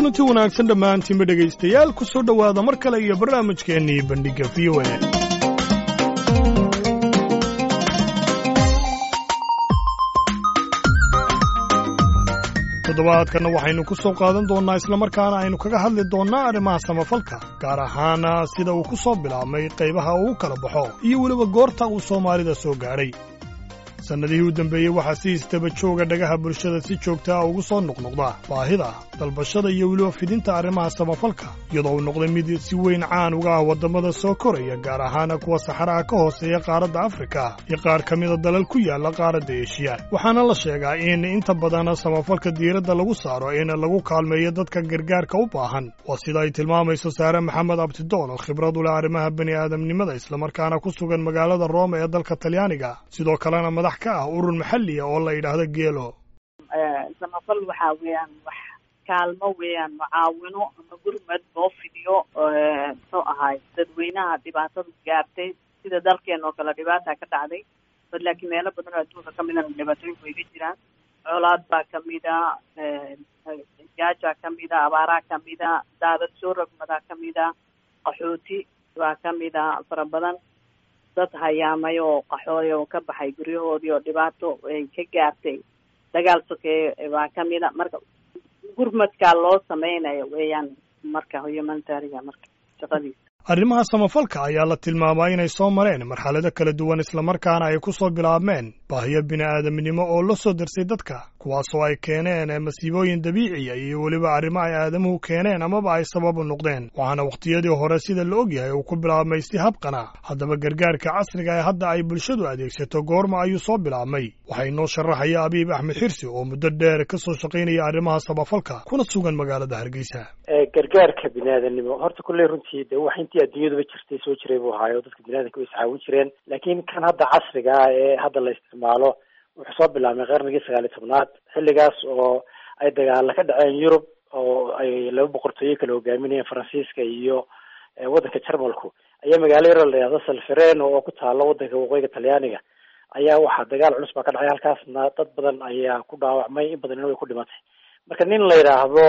kulanti wanaagsan dhammaantiinba dhegaystayaal ku soo dhowaada mar kale iyo barnaamijkeennii bandhigga v o a toddobaadkanna waxaynu ku soo qaadan doonnaa islamarkaana aynu kaga hadli doonnaa arrimaha samafalka gaar ahaana sida uu ku soo bilaabmay qaybaha uu kala baxo iyo weliba goorta uu soomaalida soo gaadhay sannadihii u dambeeyey waxaa si istaba jooga dhagaha bulshada si joogta ah ugu soo noqnoqda baahida dalbashada iyo weliba fidinta arrimaha samafalka iyadoo uu noqday mid si weyn caan uga ah waddamada soo koraya gaar ahaana kuwa saxaraha ka hooseeya qaaradda afrika iyo qaar ka mida dalal ku yaalla qaaradda eshiya waxaana la sheegaa in inta badan samafalka diiradda lagu saaro in lagu kaalmeeyo dadka gargaarka u baahan waa sida ay tilmaamayso saare maxamed abtidoon oo khibrad u leh arrimaha bani aadamnimada islamarkaana ku sugan magaalada rooma ee dalka talyaaniga sidoo kalena madax ka ah urur maxalliya oo la yidhaahdo geelo samafal waxaa weeyaan wax kaalmo weeyaan mucaawino ama gurmad loo fidiyo muxuu ahaay dadweynaha dhibaatada gaartay sida dalkeen oo kale dhibaata ka dhacday bad laakiin meelo badan oo adduunka kamidana dhibaatooyinku way ka jiraan colaad baa kamida gaajaa kamida abaaraa kamida daadad soo rogmadaa kamida qaxooti baa kamida fara badan dad hayaamay oo qaxooy oo ka baxay guryahoodii oo dhibaato ay ka gaartay dagaal sokeeye baa kamida marka gurmadkaa loo sameynayo weeyaan marka humanitariga marka shaqadiisa arrimaha samafalka ayaa la tilmaamaa inay soo mareen marxalado kala duwan islamarkaana ay ku soo bilaabmeen baahiyo bini'aadamnimo oo la soo darsay dadka kuwaasoo ay keeneen masiibooyin dabiiciya iyo weliba arrimo ay aadamuhu keeneen amaba ay sabab u noqdeen waxaana wakhtiyadii hore sida la ogyahay uu ku bilaabmay si habqana haddaba gargaarka casriga ee hadda ay bulshadu adeegsato goorma ayuu soo bilaabmay waxaa inoo sharaxaya abiib axmed xirsi oo muddo dheer ka soo shaqaynaya arrimaha samafalka kuna sugan magaalada hargeysa gargaarka biniaadanimo horta kulley runtii de wax intii adduunyaduba jirtay soo jiray buu ahaayo dadka biniadanka way iscaawin jireen laakiin kan hadda casriga ah ee hadda la isticmaalo wuxuu soo bilaabmay qarnigii sagaal iyo tobnaad xilligaas oo ay dagaala ka dhaceen yurub oo ay laba boqortooyo kala hogaaminayeen faransiiska iyo waddanka jarmalku ayaa magaalo yaro la yihahdo salfereno oo ku taalo waddanka waqooyiga talyaaniga ayaa waxaa dagaal culus baa ka dhacay halkaasna dad badan ayaa ku dhaawacmay in badanina way ku dhimatay marka nin la yidhaahdo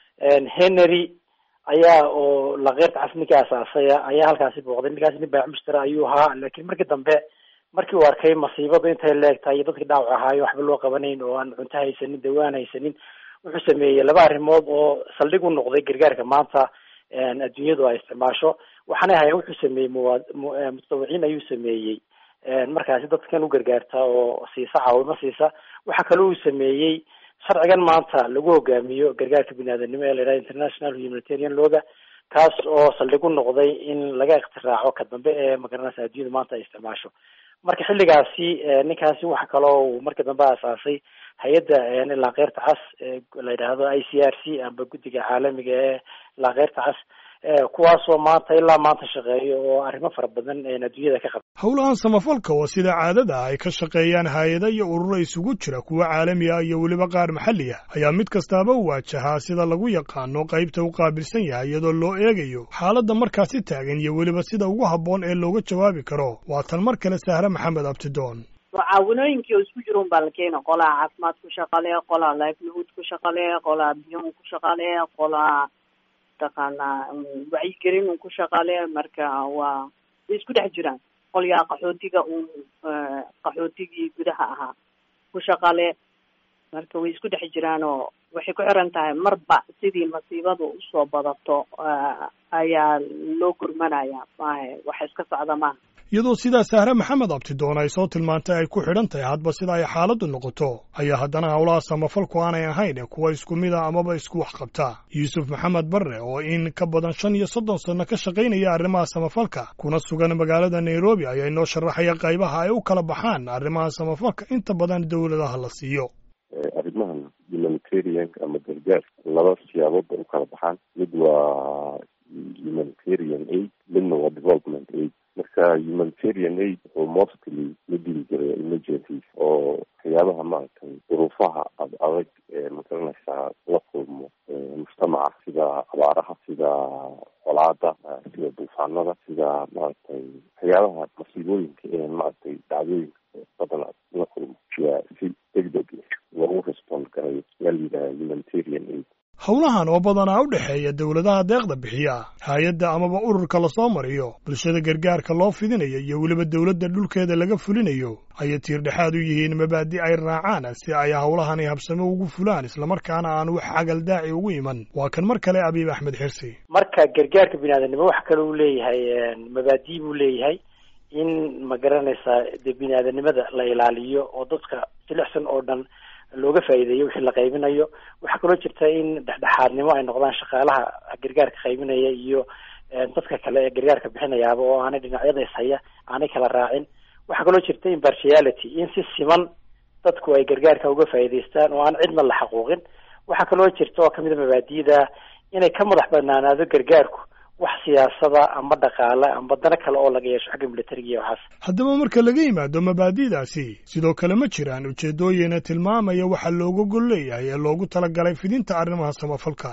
henry ayaa oo lakeyrta cas ninkii asaasaya ayaa halkaasi booqday ninkaasi nin baac mushtara ayuu ahaa laakiin markii dambe markii uu arkay masiibadu intay leegtahay iyo dadkii dhaawac ahaayo waxba loo qabanayn oo aan cunto haysanin dawaan haysanin wuxuu sameeyey laba arrimood oo saldhig u noqday gargaarka maanta adduunyadu ay isticmaasho waxaanay ahayen wuxuu sameeyey muwa mutadawiciin ayuu sameeyey markaasi dadkan u gargaarta oo siisa caawimo siisa waxaa kale uu sameeyey sharcigan maanta lagu hogaamiyo gargaarka biniaadanimo ee la yidhaha international humanitarian looga kaas oo saldhig u noqday in laga iktiraaco ka dambe ee magaranaysa adduunyada maanta ay isticmaasho marka xilligaasi ninkaasi waxa kaloo uu markii dambe asaasay hay-adda laakeyrta cas la yidhaahdo i c r c amba guddiga caalamiga ee laakeyrta cas kuwaasoo maanta ilaa maanta shaqeeyo oo arrimo fara badan adduunyada ka qabta howlahan samafalka oo sida caadada ay ka shaqeeyaan hay-ada iyo ururo isugu jira kuwa caalami ah iyo weliba qaar maxalli ah ayaa mid kastaaba u waajahaa sida lagu yaqaano qaybta u qaabilsan yahay iyadoo loo eegayo xaaladda markaasi taagan iyo weliba sida ugu habboon ee looga jawaabi karo waa tan mar kale sahre maxamed abtidoon mucaawinooyinkii oo isku jira un baa la keena qolaa caafimaad ku shaqale qolaa livelihood ku shaqale qolaa biyon ku shaqale qolaa taqaanaa wacyigelin un ku shaqale marka waa way isku dhex jiraan qolyaa qaxootiga un qaxootigii gudaha ahaa ku shaqale marka way isku dhex jiraan oo waxay ku xiran tahay marba sidii masiibadu usoo badato ayaa loo gurmanaya maahe wax iska socda maaha iyadoo sidaa sahre maxamed abtidoon ay soo tilmaantay ay ku xidhan tahay hadba sida ay xaaladdu noqoto ayaa haddana howlaha samafalku aanay ahayn kuwa isku mid a amaba isku wax qabta yuusuf maxamed barre oo in ka badan shan iyo soddon sanno ka shaqaynaya arrimaha samafalka kuna sugan magaalada nairobi ayaa inoo sharaxaya qaybaha ay u kala baxaan arrimaha samafalka inta badan dowladaha la siiyo arrimahan humanitarianka ama gargaar laba siyaabood bay u kala baxaan mid waa humanitarian aid midna waa development aid marka humanitarian aid wuxuu mostly la dili jiray emergencies oo waxyaabaha maaragtay duruufaha ad adag ee magaranaysaa la kulmo mujtamaca sida abaaraha sida colaada sida duufaanada sida maaragtay waxyaabaha masiibooyinka ee maaragtay dhacdooyinka badan la kulmo yaa si deg deg loogu respond garayo yaa la yidhaha humanitarian aid howlahan oo badanaa u dhexeeya dowladaha deeqda bixiya hay-adda amaba ururka lasoo mariyo bulshada gargaarka loo fidinayo iyo weliba dowladda dhulkeeda laga fulinayo ayay tiirdhexaad u yihiin mabaadi ay raacaan si ay howlahani habsamo ugu fulaan islamarkaana aan wax xagaldaaci ugu iman waa kan mar kale abiib axmed xirsi marka gargaarka biniaadanimo wax kale uu leeyahay mabaadi buu leeyahay in ma garanaysaa dee bini-aadanimada la ilaaliyo oo dadka jilicsan oo dhan looga faa'iideeyo wixii la qaybinayo waxaa kaloo jirta in dhexdhexaadnimo ay noqdaan shaqaalaha gargaarka qaybinaya iyo dadka kale ee gargaarka bixinayaaba oo aanay dhinacyada ishaya aanay kala raacin waxaa kaloo jirta impartiality in si siman dadku ay gargaarka uga faa'iidaystaan oo aan cidna la xaquuqin waxaa kaloo jirta oo kamid a mabaadi'da inay ka madax banaanaado gargaarku wax siyaasada amba dhaqaale amba dana kale oo laga yeesho xagga militariga iyo waxaas haddaba marka laga yimaado mabaadi'daasi sidoo kale ma jiraan ujeedooyina tilmaamaya waxa looga gol leeyahay ee loogu talagalay fidinta arrimaha samafalka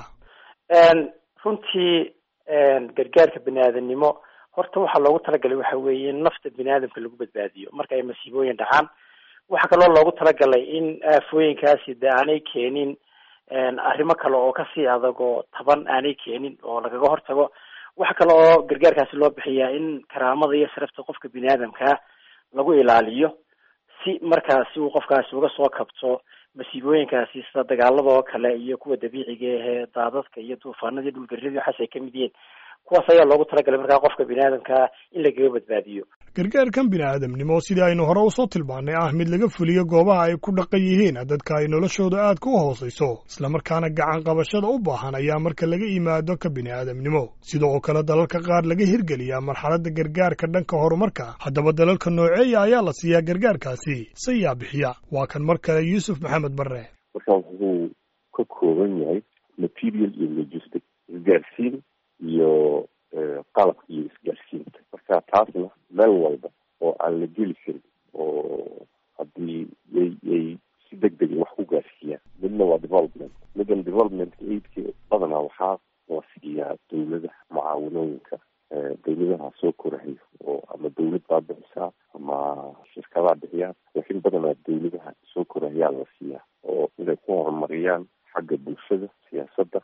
runtii gargaarka bini-aadanimo horta waxaa loogu talagalay waxa weeye in nafta bini-aadamka lagu badbaadiyo marka ay masiibooyin dhacaan waxaa kaloo loogu talagalay in aafooyinkaasi de aanay keenin arrimo kale oo kasii adag oo taban aanay keenin oo lagaga hortago waxa kale oo gargaarkaasi loo bixiyaa in karaamada iyo sharafta qofka bini-aadamkaa lagu ilaaliyo si markaasi uu qofkaasi uga soo kabto masiibooyinkaasi sida dagaalada oo kale iyo kuwa dabiiciga ahee daadadka iyo duufaanada iyo dhulgarida waxaas ay kamid yihiin kuwaas ayaa loogu talagalay markaa qofka bini-aadamkaa in lagaga badbaadiyo gargaarkan bini-aadamnimo sidii aynu hore usoo tilmaannay ah mid laga fuliyo goobaha ay ku dhaqan yihiin dadka ay noloshooda aadka u hoosayso islamarkaana gacan qabashada u baahan ayaa marka laga yimaado ka bini-aadamnimo sida oo kale dalalka qaar laga hirgeliyaa marxaladda gargaarka dhanka horumarka haddaba dalalka nooceeya ayaa la siiyaa gargaarkaasi sayaa bixiya waa kan mar kale yuusuf maxamed barre marka wuxuu ka kooban yahay material iyo logistic isgaarsiin iyo qalabka iyo isgaarsiinta marka taasna meel walba oo aan la geli karin oo haddii yay yay si deg dega wax ku gaarsiiyaan midna waa development middan development aidka badanaa waxaa la siiyaa dawladaha mucaawanooyinka dawladaha soo korahayo oo ama dawlad baa bixisaa ama shirkadaa bixiyaan laakiin badanaa dawladaha soo korahayaa la siiyaa oo inay ku horumariyaan xagga bulshada siyaasadda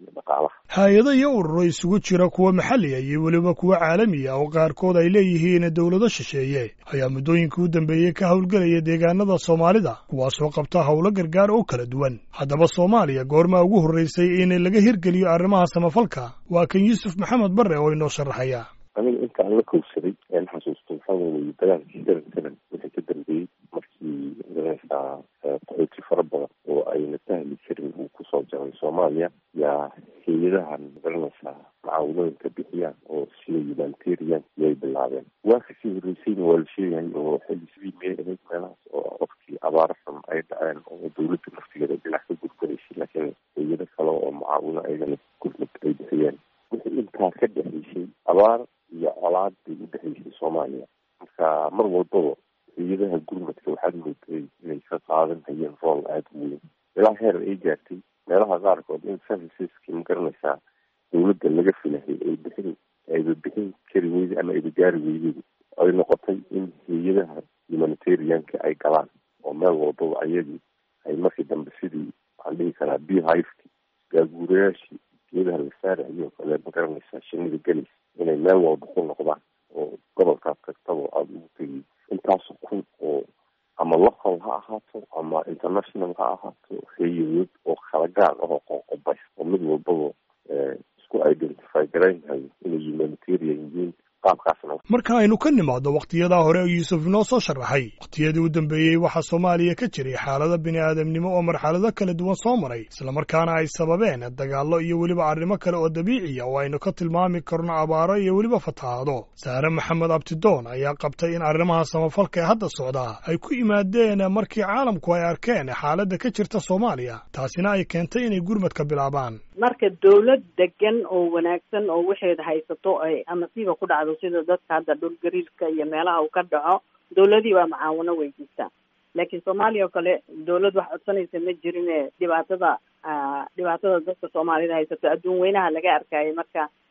hay-ado iyo ururo isugu jira kuwa maxalliga iyo weliba kuwa caalamiya oo qaarkood ay leeyihiin dowlado shisheeye ayaa muddooyinkii u dambeeyey ka howlgelaya deegaanada soomaalida kuwaasoo qabta howlo gargaar oo kala duwan haddaba soomaaliya goormaa ugu horreysay in laga hirgeliyo arrimaha samafalka waa kan yuusuf maxamed barre oo inoo sharaxaya aniga intaan la kowsaday een xasuusto waxaa weeye dagaalkii garan garan wixii ka dambeeyey markii magaranaysaa qaxooti fara badan oo ayna sahli karin uu kusoo jaray soomaaliya yaa hay-adahan magaranaysaa mucaawanooyinka bixiyaan oo sida humanitarian yay bilaabeen waa kasii horreysayna waa la sheegayay oo xilli sidii miyay ahayd meelahaas oo waqtii abaaro xun ay dhaceen oo dawladda naftigeeda dhinac ka gurguraysay laakiin hay-ado kale oo mucaawino ayagana gurmad ay bixiyeen wixii intaa ka dhexaysay abaar iyo colaad bay u dhexaysay soomaaliya marka mar walbaba hay-adaha gurmadka waxaad mooday inay ka qaadan hayeen rool aada u weyn ilaa heer ay gaartay meelaha qaarkood in serviceski ma garanaysaa dawladda laga filahay ay bixin ayba bixin kari weyday ama ayba gaari weyday ay noqotay in hay-adaha humanitarianka ay galaan oo meel walbaba ayagii ay markii dambe sidii waxaan dhihi karaa beehiveki gaaguurayaashii geedaha la saarayo kale ma garanaysaa shinida gelis inay meel walba ku noqdaan oo gobolkaas kastaba aada ugu tegiy intaas kun oo ama local ha ahaato ama international ha ahaato hay-adood oo kala gaar ahoo qoqobay oo mid walbaba isku identify garaynhayo inay humanitarian yihiin qaabkaasna marka aynu ka nimaadno wakhtiyadaa hore yuusuf inoo soo sharaxay wakhtiyadii u dambeeyey waxaa soomaaliya ka jiray xaalado bini'aadamnimo oo marxalado kala duwan soo maray islamarkaana ay sababeen dagaallo iyo weliba arrimo kale oo dabiiciya oo aynu ka tilmaami karno abaaro iyo weliba fatahaado saare maxamed abtidoon ayaa qabtay in arrimaha samafalka ee hadda socdaa ay ku yimaadeen markii caalamku ay arkeen xaaladda ka jirta soomaaliya taasina ay keentay inay gurmadka bilaabaan marka dawlad degan oo wanaagsan oo waxeeda haysato ay amasiiba ku dhacdo sida dadka hadda dhul gariirka iyo meelaha uu ka dhaco dawladii baa macaawino weydiistaa laakiin soomaaliya oo kale dawlad wax codsanaysa ma jirine dhibaatada dhibaatada dadka soomaalida haysato adduun weynaha laga arkayay marka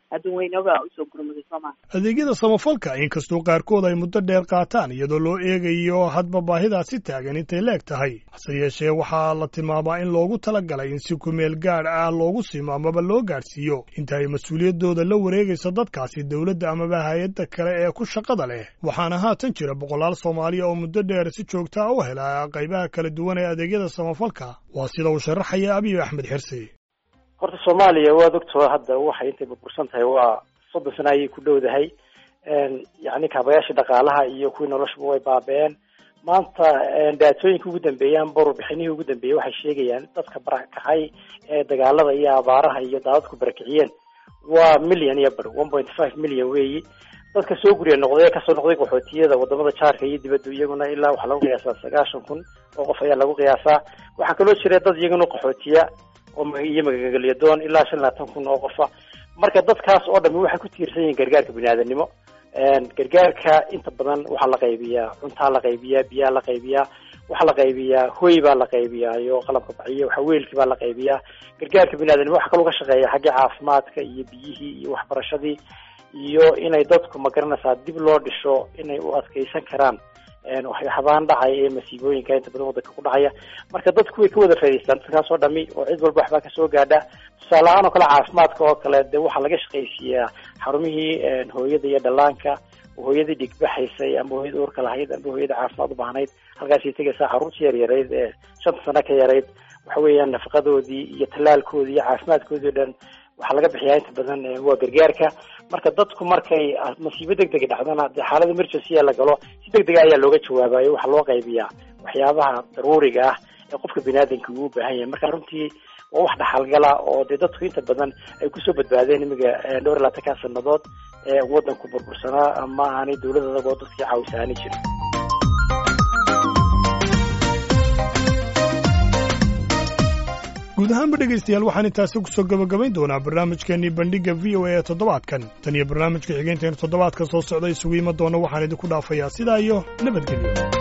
adduunweynaga usoo gurmaday sooma adeegyada samafalka inkastoo qaarkood ay muddo dheer qaataan iyadoo loo eegayo hadba baahidaasi taagan intay leeg tahay hase yeeshee waxaa la tilmaamaa in loogu talagalay in si kumeel gaadh ah loogu simo amaba loo gaadhsiiyo inta ay mas-uuliyaddooda la wareegayso dadkaasi dowladda amaba hay-adda kale ee ku shaqada leh waxaana haatan jira boqolaal soomaaliya oo muddo dheer si joogta a u hela qaybaha kala duwan ee adeegyada samafalka waa sida uu sharaxaya abiy axmed xirsi horta soomaaliya waad ogtoo hadda waxay intay burbursan tahay waa soddon sano ayay ku dhowdahay yacni kaabayaashii dhaqaalaha iyo kuwii noloshuba way baaba-een maanta daatooyinka ugu dambeeyaan borobixinihii ugu dambeeyey waxay sheegayaan dadka barakacay ee dagaalada iyo abaaraha iyo daadadku barakiciyeen waa million iyo bar one point five million weeyi dadka soo guriya noqday ee kasoo noqday qaxootiyada wadamada jaarka iyo dibadda iyaguna ilaa waxaa lagu qiyaasaa sagaashan kun oo qof ayaa lagu qiyaasaa waxaa kaloo jira dad iyaguna qaxootiya iyo magagelyadoon ilaa shan labaatan kun oo qofa marka dadkaas oo dhami waxay ku tiirsan yihiin gargaarka biniaadanimo gargaarka inta badan waxaa la qaybiyaa cuntaa la qaybiyaa biyaa la qaybiyaa waxaa la qaybiyaa hoy baa la qaybiyaa iyo qalabka baciyo waxaweelkii baa la qaybiyaa gargaarka biniaadanimo waxa kaloo ka shaqeeya xaggii caafimaadka iyo biyihii iyo waxbarashadii iyo inay dadku magaranaysaa dib loo dhisho inay u adkeysan karaan waxyaabaan dhacaya ee masiibooyinka inta badan wadanka ku dhacaya marka dadku way ka wada faa'idaystaan dadkaas oo dhami oo cid walba waxbaa kasoo gaadha tusaale ahaan oo kale caafimaadka oo kale dee waxaa laga shaqaysiiyaa xarumihii hooyada iyo dhallaanka hooyadii dhigbaxaysay ama hooyada uurka lahayd ama hooyada caafimaad u baahnayd halkaasay tegaysaa carruurtii yaryarayd ee shanta sano ka yarayd waxa weeyaan nafaqadoodii iyo tallaalkoodii iyo caafimaadkoodii o dhan waxaa laga bixiyaa inta badan waa gargaarka marka dadku markay masiibo deg dega dhacdana dee xaalada emergency la galo si deg dega ayaa looga jawaabayo waxaa loo qaybiyaa waxyaabaha daruuriga ah ee qofka biniaadanka uu u baahan yahay marka runtii waa wax dhaxalgala oo dee dadku inta badan ay kusoo badbaadeen imiga dhowr iyo labaatanka sanadood ee wadanku burbursanaa ama aanay dowlad adagoo dadkii caawisaani jirin guud ahaanba dhegaystayaal waxaan intaasi kusoo gabagabayn doonaa barnaamijkeennii bandhigga v o a ee toddobaadkan tan iyo barnaamijka xigeenteenu toddobaadka soo socda isugu iman doona waxaan idinku dhaafayaa sidaa iyo nabadgelyo